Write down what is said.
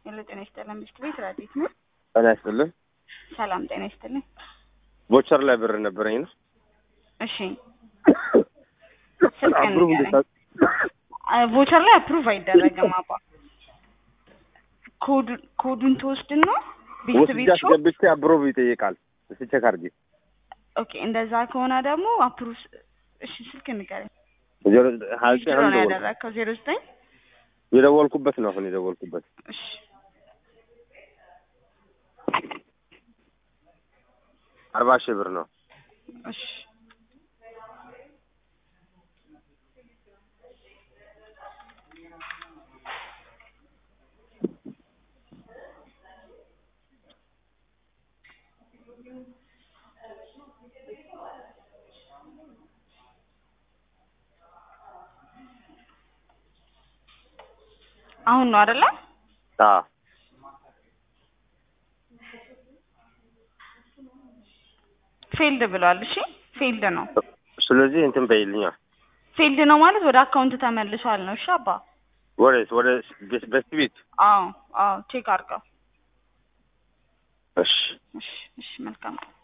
ሄሎ ጤና ይስጥልን ሚስት ቤት ረዲት ነው። ጤና ይስጥልን። ሰላም ጤና ይስጥልን። ቦቸር ላይ ብር ነበረኝ ነው። እሺ ስልክህን አፕሩቭ ንገረኝ። እንድታ- ቮቸር ላይ አፕሩቭ አይደረግም አባ ኮዱ- ኮዱን ትወስድና ቤት ወስጄ ቤት ሾ አስገብቼ አፕሩቭ ይጠይቃል። እስኪ ቼክ አድርጊ። ኦኬ እንደዛ ከሆነ ደግሞ አፕሩቭ እሺ ስልክ ንገረኝ። ዜሮ ሀያ ዘጠኝ ዊዝድሮ አሁን ነው ደወልኩ። ያደረግከው ዜሮ ዘጠኝ የደወልኩበት ነው አሁን የደወልኩበት እሺ አርባ ሺህ ብር ነው። እሺ አሁን ነው አይደለ? አዎ ፌልድ ብሏል። እሺ ፌልድ ነው። ስለዚህ እንትን በይልኛ ፌልድ ነው ማለት ወደ አካውንት ተመልሷል ነው። እሺ አባ ወዴት? ወደ በስት ቤት። አዎ አዎ ቼክ አድርገው። እሺ እሺ እሺ መልካም